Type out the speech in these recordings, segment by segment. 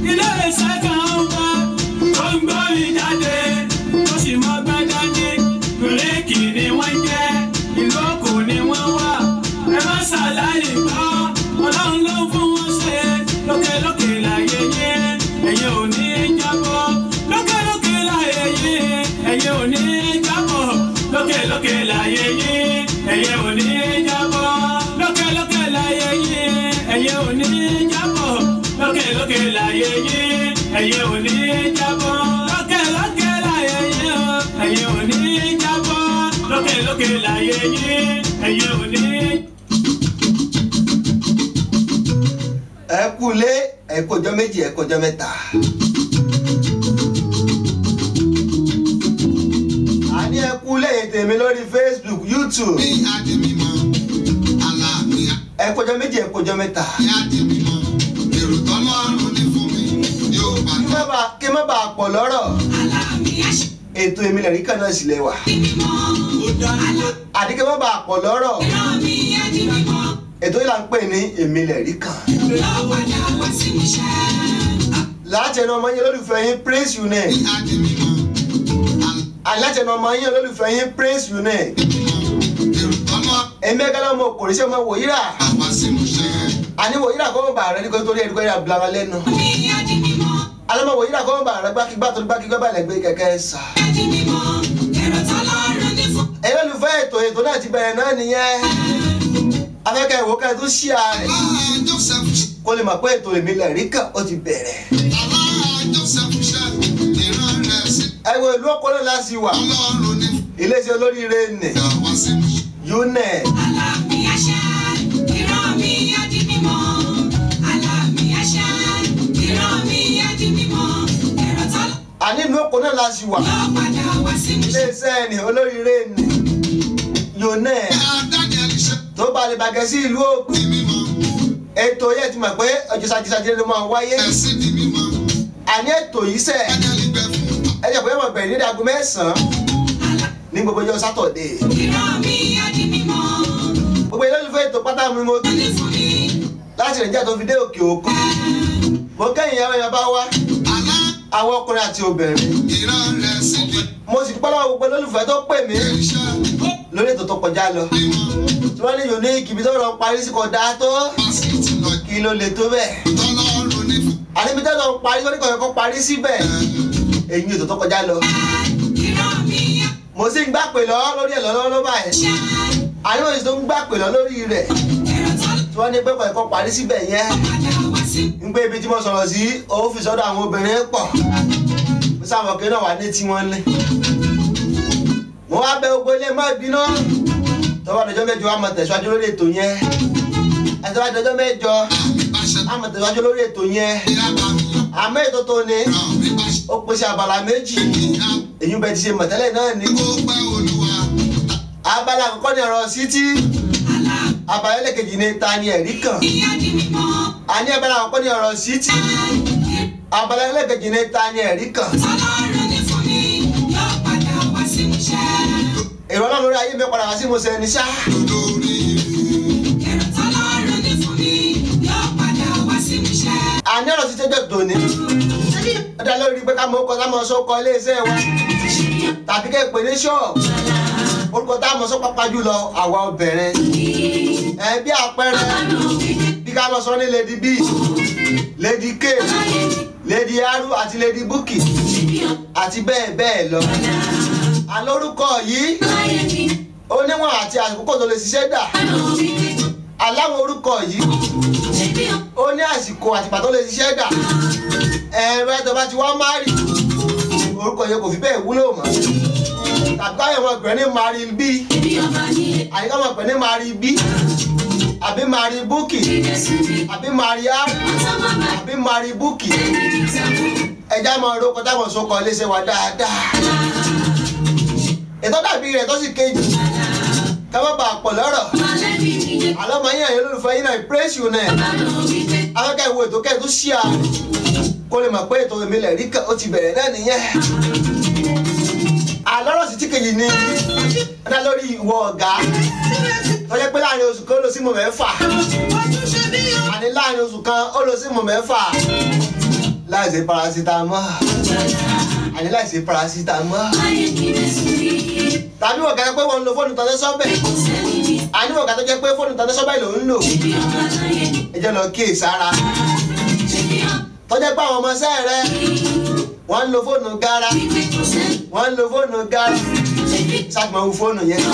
ilé iṣẹ́ kan ń bá tó ń gbọ́ mi jáde tó sì mọ́ gbájáde bíréèkì ni wọ́n jẹ́ ìlú òkò ni wọ́n wà ẹ má ṣàlàyé gbọ́ ọlọ́run ló fún wọn ṣe lókèlókè láyé yé ẹ̀yẹ ò ní jábọ́ lókèlókè láyé yé ẹ̀yẹ ò ní jábọ́ lókèlókè láyé yé ẹ̀yẹ ò ní jábọ́ lókèlókè láyé yé ẹ̀yẹ ò ní jábọ́ lókèlókè láyé yé ẹ̀yẹ ò ní jábọ́ lókèlókè láyé yé ẹ̀yẹ ò ní jábọ́ lókèlókè láyé yé ẹ̀yẹ ò ní. ẹ kú lé ẹ kọjọ méjì ẹ kọjọ mẹ́ta. a ní ẹ kú lé tèmi lórí facebook youtube bí adé mímọ́ aláàmì ẹ kọjọ méjì ẹ kọjọ mẹ́ta. adé mímọ́ èrò tọ́lọ́run ní fún mi yóò bá kí má bàa kí má bàa pọ̀ lọ́rọ̀ ètò èmi lẹ̀rí kan náà sì lẹ́wà. àdí kí má bàa pọ̀ lọ́rọ̀ ètò yìí là ń pè ní èmi lẹ̀rí kan. láti ẹnu ọmọ yín olólùfẹ́ yín praise you name. bí adé mímọ́ láti ẹnu ọmọ yín olólùfẹ́ yín praise you name. èrò tọ́lọ́run èmi ẹgbẹ́ lọ́mọ kò ní sẹ́ ọmọ wòyíra. àwa sí mu ṣe àní wòyíra kọ́ mọ̀ bàa rẹ nígbà tó rí ẹni kọ́ yẹra bilama lẹ́nu. alọ́mọ wòyíra kọ́ mọ̀ bàa rẹ gbákigbá tó gbákigbá bá lẹ̀ gbé kẹ̀kẹ́ sà. ẹ̀yin olùfẹ́ ètò ètò náà ti bẹ̀rẹ̀ náà nìyẹn. afẹ́kẹ́ ìwò kẹ́ ẹ tó ṣí ààrẹ aláà joseph kó lè mọ̀ pé ètò èmi lẹ̀rí kan ó ti bẹ̀rẹ̀. aláà joseph ṣe ìran rẹ̀ sí ẹ wo ìlú ọkọ náà láti wà ọlọ́run ní iléeṣẹ́ olóríire nì àwa sí mu ṣe unẹ̀ àní ìlú ọkọ náà láti wà iléeṣẹ́ nì olóríire nì unẹ̀ daniel ṣe tó balẹ̀ bàgẹ́ sí ìlú òkú di mímọ́ ètò yẹn ti mọ̀ pé ọjọ́ sajisajì ló máa wáyé ẹ̀sìn di mímọ́ àní ètò yìí sẹ̀ daniel gbẹ fún ẹ jẹ́ pé ẹ mọ̀ bẹ̀rẹ̀ ní ìdágún mẹ́sàn-án ní gbogbo ọjọ́ sátọ̀dé gbogbo ilé olùfẹ́ ètò pátá mi mo kí láti nàìjíríà tó fi dé òkè òkun mo kẹ́yìn ìyàwó yẹn bá wá alá àwọn ọkùnrin àti obìnrin ìran rẹ̀ sí di mo sì dúpẹ́ lọ́wọ́ gbogbo olólùfẹ́ tó pè mí iṣẹ́ lórí ètò tó kọjá lọ mímọ́ tí wọ́n ní unique ibi tó rọ parí sí kọjá tó pásítì lọ kí ló lè tó bẹ́ẹ̀ tọ́lọ́run ní fún àní ibi tó rọ parí tó ní kọ̀ọ̀kan kó parí síbẹ̀ èyí ètò tó kọjá lọ mo sì ń gbà pè lọ lórí ẹ̀ lọ́wọ́ báyìí àní mo sì tó ń gbà pè lọ lórí rẹ̀ tí wọ́n ní pé kọ̀ọ̀kan parí síbẹ̀ yẹn ń gbé ibi tí mo sọ̀rọ̀ sí ọ́fíìsì ọ̀dọ̀ àwọn obìnrin pọ̀ mo sáwọn kí náà wà ní tí wọ́n lé mo wá bẹ gbogbo ilé má bínú tọ́wọ́ àdọ́jọ́ mẹ́jọ wa mọ̀ tẹ̀síwájú lórí ètò yẹn àtọ́wọ́ àdọ́jọ́ mẹ́jọ àmì bá ṣe a mọ̀ tẹ̀síwájú lórí ètò yẹn ìyá bá mi lọ àmọ́ ètò tó ní ràn mí bá ṣe ó pèsè abala méjì ìyá èyí bẹ ti ṣe mọ̀tẹ́lẹ̀ náà ní. kó pẹ́ olúwa abala àkọ́kọ́ ní ọ̀rọ̀ sítí abala ẹlẹ́kejì ní ta ni ẹ̀rí kan àní abala àkọ́kọ́ ní ọ̀rọ̀ sítí abala ẹlẹ́kejì ní ta ni ẹ̀rí kan èrò ọlọ́run lórí ayé mi padà wá sí mo sẹ́ni ṣá lórí àní ọ̀rọ̀ sí tẹ́jọ́ tòní ó dá lórí pé ká mọ ọkọ̀ táwọn ọ̀ṣọ́ kọ iléeṣẹ́ wa tàbí kẹ́ ẹ pè ní ṣọ́ọ̀bù orúkọ táwọn ọ̀ṣọ́ pápá jùlọ àwa obìnrin ẹ bí àpẹẹrẹ bí ká mọ̀ sọ ní lady b lady k lady aru àti lady buki àti bẹ́ẹ̀ bẹ́ẹ̀ lọ alórúkọ yìí ó níwọ̀n àti àkókò tó lè ṣiṣẹ́ dà aláwọn orúkọ yìí ó ní àsìkò àtìgbà tó lè ṣiṣẹ́ dà ẹ̀rọ ẹ̀tọ́ bá ti wá márì orúkọ yẹn kò fi bẹ́ẹ̀ wúlò mọ́ tàbí káyọ̀ wọn pè ní mari b àyíká wọn pè ní mari b àbí mari buki àbí mari r àbí mari buki ẹja máa ro kọjá mọ̀ sókọ iléeṣẹ́ wa dáadáa ètò dàbí rẹ̀ tó sì kejì ká má bàa pọ̀ lọ́rọ̀ àlọ́ máa yín àyè olólùfẹ́ yín náà praise you náà afẹ́kẹ́ ìwo ètò kẹ́ẹ̀ tó ṣí à kó lè mọ̀ pé ètò èmi lẹ̀ rí kan ó ti bẹ̀rẹ̀ náà nìyẹn àlọ́rọ̀ sí tí kejì ni ó dá lórí ìwọ ọ̀gá tó jẹ́ pé láàrin oṣù kan ó lọ sí mọ̀ mẹ́fà àní láàrin oṣù kan ó lọ sí mọ̀ mẹ́fà láìsí paracetamol àní láìsí paracetamol tàbí wọ̀n kẹ́kẹ́ pé wọ́n ń lo fóònù tán ní sọ́bẹ̀ àní wọ̀n kẹ́kẹ́ tó jẹ́ pé fóònù tán ní sọ́bẹ̀ ló ń lò ẹ jẹ́ lọ kíyè sára tọ́jẹ́ pé àwọn ọmọọṣẹ́ rẹ wọ́n ń lo fóònù gara wọ́n ń lo fóònù gara ṣàtìmọ̀ wo fóònù yẹn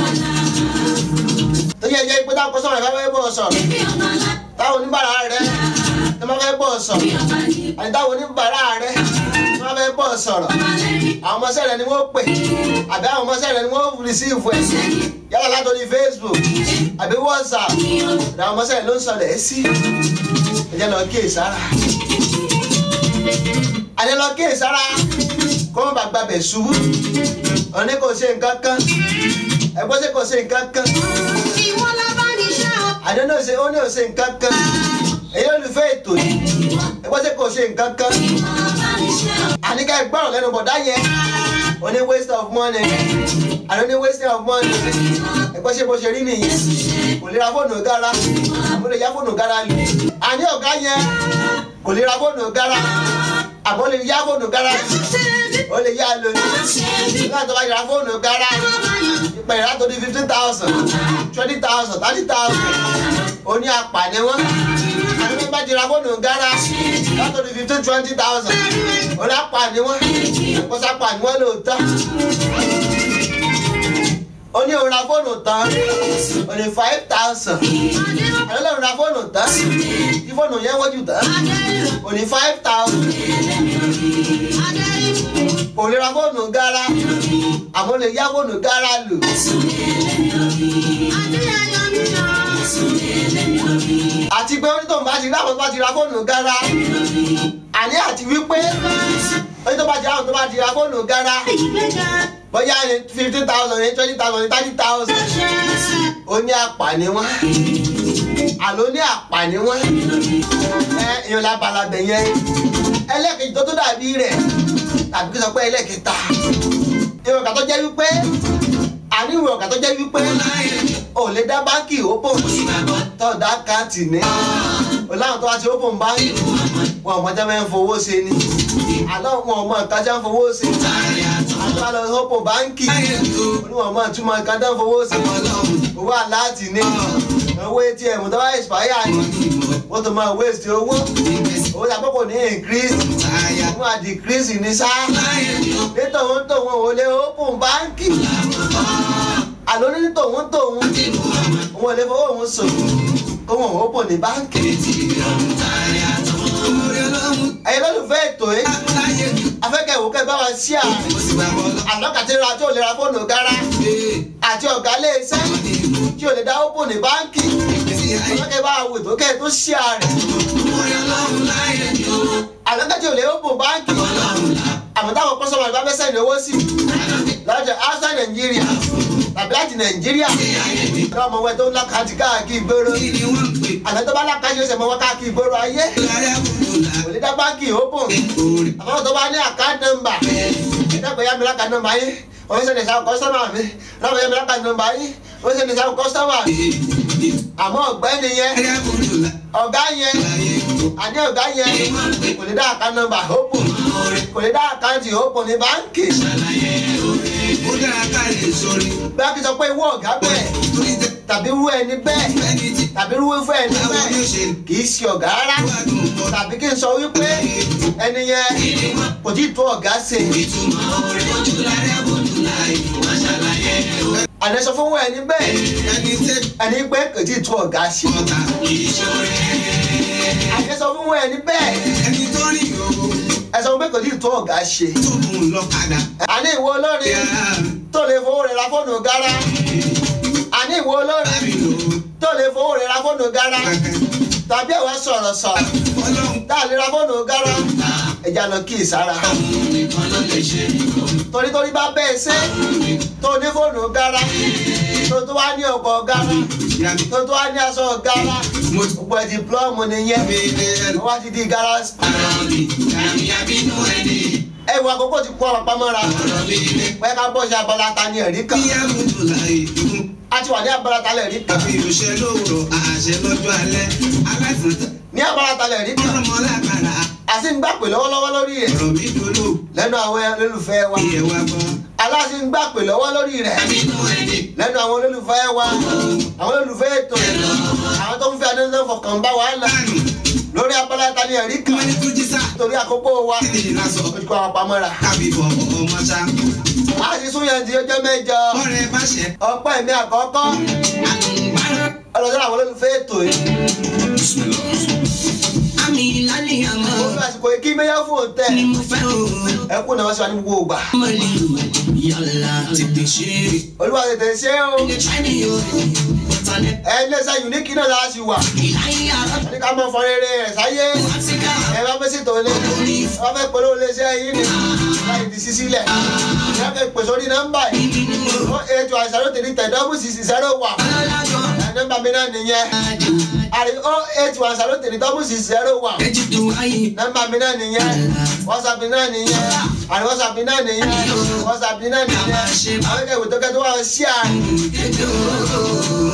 tó yẹ jẹ́ pé táwọn kọ́sọ́mọ̀ ìfẹ́ fẹ́ bọ̀ sọ̀rọ̀ táwọn oníbàárà rẹ tó máa fẹ́ bọ̀ sọ̀rọ̀ àti táwọn oníbàárà rẹ tó máa fẹ́ bọ̀ sọ̀rọ̀ àwọn ọmọọṣẹ́ rẹ ni wọ́n pè àbí àwọn ọmọọṣẹ́ rẹ ni wọ́n rìsíìfù ẹ̀ yálà látòrí Facebook àbí WhatsApp àwọn ọmọọṣẹ́ rẹ ló ń sọlẹ̀ ẹ́ sí ẹ jẹ́ lọ kíyè sára àní lọ kíyè sára kó wọn bá gbàbẹ̀ ṣubú òní kò ṣe nǹkan kan ẹgbọ́n ṣe kò ṣe nǹkan kan àní ó ní òṣè ó ní òṣè nǹkan kan èyí olùfẹ́ ètò yìí ẹgbọ́n ṣe kò ṣe nǹkan kan àní ká gbọ́rọ̀ lẹ́nu bọ̀dá yẹn ó ní waste of money àní ó ní waste of money ẹgbọ́n ṣe bó ṣe rí nìyí kò lè ra fóònù gara àbó lè yá fóònù gara lù àní ọ̀gá yẹn kò lè ra fóònù gara àbó lè yá fóònù gara ó lè yá lò ní nígbà tó bá yára fóònù gara ìpè ìrà tó di fifteen thousand twenty thousand thirty thousand ó ní apàní wọn àti bí bá ti ra fóònù gara látò di fifteen twenty thousand ó ní apàní wọn kó sápàní wọn lóòótọ́ ó ní òun ra fóònù tán ó ní five thousand àti lóun ra fóònù tán tí fóònù yẹn wọ́jú tán ó ní five thousand kò lè ra fóònù gara àmọ́ lè yá fóònù gara lò. àti pé onítọ̀ bá ti rí àwọn tó bá ti ra fóònù gara àní àti wípé onítọ̀ bá ti rí àwọn tó bá ti ra fóònù gara bóyá ní fifteen thousand ní twenty thousand ní thirty thousand ó ní àpàní wọn àló ní àpàní wọn ẹ èèyàn lábalábẹ yẹn ẹlẹ́kejì tó tó dàbí rẹ̀ tàbí kí n sọ pé ẹlẹ́kẹta ìwọ̀n kà tó jẹ́ wípé àní ìwọ̀n kà tó jẹ́ wípé ò lè dá báńkì open tó dá káàtì ní o láwọn tó wá ti open báńkì wọn ò mọ jẹ́ mẹ́ ń fowó ṣe ni àlọ́ wọn ò mọ nǹkan jẹ́ ń fowó ṣe àti wọn lọ open báńkì oníwọ̀n mọ ìtumọ̀ nǹkan jẹ́ ń fowó ṣe owó aláàtì ní owó atm tó bá expire ni wọ́n tó máa waste owó owó tàbí kò ní increase wọ́n á decrease ní sá nítorí tòun ò lè open báńkì àlọ́ ní tòun tòun òun ò lè fowó òun sùn kó wọn ò open ní báńkì. ẹ̀yin lólùfẹ́ ètò yìí afẹ́kẹ́ ìwò kẹ́ bá wa ṣí à àlọ́kàtìrà tí ò lè ra fóònù gara àti ọ̀gá iléeṣẹ́ tí ò lè dá open ní báńkì afẹ́kẹ́ bá wa wò tó kẹ́ tó ṣí à rẹ̀ àlọ́kàtì tí ò lè open báńkì àmọ́ táwọn kọ́sọ́mọ̀ ìbá fẹ́ sẹ́ni owó sí lọ́jọ́ outside Nàìjíríà tàbí láti Nàìjíríà lọ́mọ wẹ́ tó ń lákàtì káàkiri ìgboro àná tó bá lákàtì ó sì mọ́ wá káàkiri ìgboro ayé kò lè dá báńkì open àmọ́ tó bá ní account number ìdàgbẹ́ yá mi lákàtì number yín wọ́n fẹ́ sẹ́ni sáwọn kọ́sọ́mọ̀ mi lọ́mọ yá mi lákàtì number yín wọ́n fẹ́ sẹ́ni sáwọn kọ́sọ́mọ̀ mi àmọ́ ọ̀gbẹ́ni yẹn ọ̀gá yẹn àní ọ̀gá yẹn kò lè dá account number open kò lè dá àkáǹtì open ní báńkì. ó dára ká lè sọrí. báńkì sọ pé ìwọ ọ̀gá bẹ́ẹ̀ torí tẹ tàbí irú ẹni bẹ́ẹ̀ ẹni tí tàbí irú ìfẹ́ ẹni báwo bẹ́ẹ̀ ni ó ṣe kì í ṣe ọ̀gá rárá wádùn mọ́ tàbí kí n sọ wípé ẹni yẹn kò tí ì tó ọ̀gá ṣe ìtumọ̀ orin ojú lárí àbójú láì wá ṣàlàyé àná sọ fún ẹni bẹ́ẹ̀ ẹni tẹ ẹni pé kò tí ì tó ọ̀gá ṣe ọ̀tá kì í ṣoore. àná sọ fún ẹni bẹ́ẹ̀ ẹni tó rìn òwò ẹ sọ pé kò tí ì tó ọ̀gá ṣe tó mú un lọ́kadà. àní ìwọ olórin tó lè fowó rẹ̀ ra fóònù gara àní ìwọ olórin Lábì lò ó tó lè fowó rẹ̀ ra fóònù gara kankan. tàbí ẹ̀wá sọ̀rọ̀ sọ̀rọ̀ Ọlọ́run tá a lè ra fóònù gara ẹja lọ kí ìsára nìkan ló lè ṣe torí torí bá bẹ́ẹ̀ ṣe tó ní fóònù gara tó tó wá ní ọkọ̀ gara ìyàmí. tó tó wá ní aṣọ gara Mo ti gbogbo ẹ̀ dìplọ́ọ̀mù nìyẹn mi ilé ẹnu. wọ́n wá ti di gara Ara mi, ìyàmí abínú ẹni. ẹ̀wọ̀n àkókò ti kọ́ ọ̀pá mọ́ra Ọ̀rọ̀ mi ilé. pẹ́ ká bọ́ sí abala ta ní ẹ̀rí kan Bí àbùdù láì dùn. a ti wà ní abala ta lẹ̀rí kan Àfi òṣè lóòrò àṣẹ lọ́jọ́ alẹ́. Aláìsàn tó ní abala ta lẹ̀rí kan ọ̀rọ̀ mọ́ lákàrà. àṣẹ aláṣẹ ń gbà pè lọ́wọ́lọ́wọ́ lórí rẹ̀ ọ̀rọ̀ mi dolo lẹ́nu àwọn olólùfẹ́ wa iye wa gbọ́ aláṣẹ ń gbà pè lọ́wọ́ lórí rẹ̀ nínú ẹni lẹ́nu àwọn olólùfẹ́ wa àwọn olólùfẹ́ ètò àwọn tó ń fi adéńtẹ́ fọkàn bá wa là dànù lórí abala tani ẹ̀rí kan wọ́n ní tó jí sá torí àkókò wa kí ni lásọ ojú kọ́ àwọn pamọ́ra kábí bọ̀ ọmọ ṣá a sì sún yẹn di ọjọ́ mẹ́jọ ọ̀rẹ́ bá ṣẹ ọpẹ́ mi àkọ́kọ́ àlùbárà ọlọ́sọ́rọ̀ àwọn olólùfẹ́ ètò yìí àmì ìlànà àmọ́ mo fi àsìkò yìí kí mẹ́yà fún òǹtẹ̀ ni mo fẹ́ o ẹ kú náà wọ́n ṣe wá ní gbogbo ògbà mọ̀lì yàrá tètè ṣe é olúwa tètè ṣe é o ilé china yóò tọ́lẹ̀ ẹ ní ẹsẹ̀ unique náà la ṣì wà ìlànà àrọ́ ní ká mọ̀ fọ́n rere rẹ̀ sáyé àtìká ẹ bá fẹ́ ṣètò ní ẹ bá fẹ́ polówó iléeṣẹ́ yìí ni láì di sísí lẹ̀ ẹ fẹ́ pèsè orí nọ́mbà yìí ó ètò àìsàn tèmi tẹ̀ dọ́bù sísì zero one ọlọ́lájọ́ ẹ nọ́mbà mi náà nìyẹn àrí ó ètò àìsàn tèmi dọ́bù sísì zero one ẹjì tó ayé nọ́mbà mi náà nìyẹn whatsapp mi náà nìyẹn àrí whatsapp mi náà nìyẹn whatsapp mi náà nìyẹn àwọn akẹ́kọ̀ọ́ tó kẹ́tọ́ wà ó ṣí àrí kéde ooo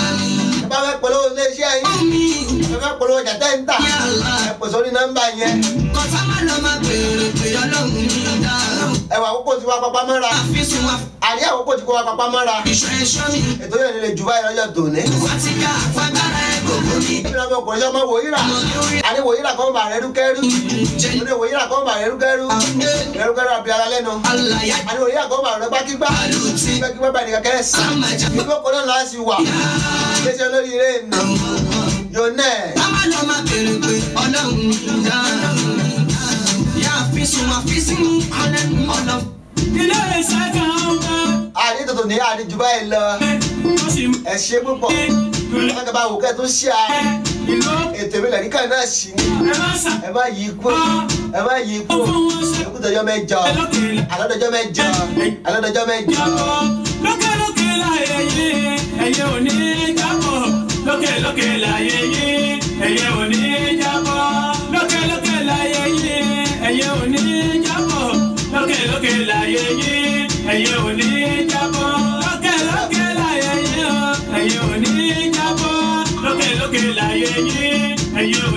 ẹ bá fẹ́ polówó iléeṣẹ́ yìí ẹ fẹ́ polówó ọjà tẹ́ ń tà ẹ pèsè orí nọ́mbà yẹn kọfà má lọ má bèrè pé ọlọ́run ní dáhùn ẹwà àkókò tí wàá papá mọ́ra àfisùn wa àrí àkókò tí kò wàá papá mọ́ra ìṣọ́ ẹ̀ṣọ́ mi ètò yẹn lè jù báyìí lọ́jọ́ tòní. wàtíkà fagbára ẹ̀ gbogbo mi ìbílẹ̀ ọmọ ọkùnrin sọ́mọ wòyíra àní wòyíra kan bà rẹ̀ rúkẹ́rú àní wòyíra kan bà rẹ̀ rúkẹ́rú rẹ̀ rúkẹ́rú àbí ara lẹ́nu alàyà àní wòyíra kan bà rẹ̀ gbákígbá àlùtí gbẹ́gbẹ́ bá nìkan kẹ́ sàn sàmájà ìlú ọkọ̀ náà láti wà iléeṣẹ́ lórí ilé ìnà yonẹ́ Bàbá lọ máa bèrè pé ọlọ́run ní dáhùn. Yá àfisùn àfisùn ọlọ́run ọlọ́run. ilé iṣẹ́ kan bá àní tòtò ní àní jù báyìí lọ ó sì mú ẹ ṣe púpọ̀ wọn kẹ́ bá wò kẹ́ tó ṣe à ìlú ètò ìbílẹ̀ níkà náà sì ní ẹ má sà ẹ má yí kú ẹ má yí kú fún wọn ṣe ẹkútọjọ mẹ́jọ lókè alọdọjọ mẹ́jọ alọdọjọ mẹ́jọ jábọ̀ lókè lókè láyé yé ẹyẹ ò ní jábọ̀ lókè lókè láyé yé ẹyẹ ò ní jábọ̀ lókè lókè láyé yé ẹyẹ ò ní jábọ̀ lókè lókè láyé yé ẹyẹ ò ní jábọ̀ lókè lókè láyé yé ẹyẹ ò ní jábọ̀ lókè lókè láyé yé ẹyẹ ò